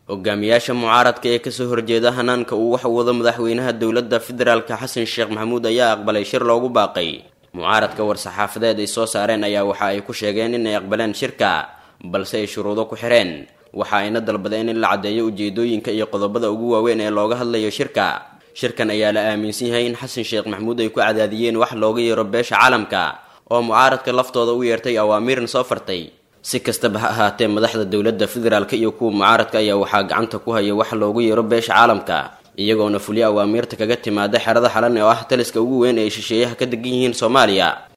hogaamiyaasha mucaaradka ee kasoo horjeeda hanaanka uu wax wado madaxweynaha dowladda federaalka xasan sheekh maxamuud ayaa aqbalay shir loogu baaqay mucaaradka war-saxaafadeed ay soo saareen ayaa waxa ay ku sheegeen inay aqbaleen shirka balse ay shuruudo ku xireen waxa ayna dalbadeen in la caddeeyo ujeedooyinka iyo qodobada ugu waaweyn ee looga hadlayo shirka shirkan ayaa la aaminsan yahay in xasan sheekh maxamuud ay ku cadaadiyeen wax looga yeero beesha caalamka oo mucaaradka laftooda u yeertay awaamiirna soo fartay si kastaba ha ahaatee madaxda dowladda federaalk iyo kuwa mucaaradka ayaa waxaa gacanta ku haya wax loogu yeero beesha caalamka iyagoona fuliyo awaamiirta kaga timaada xerada xalan oo ah taliska ugu weyn ee shisheeyaha ka degan yihiin soomaaliya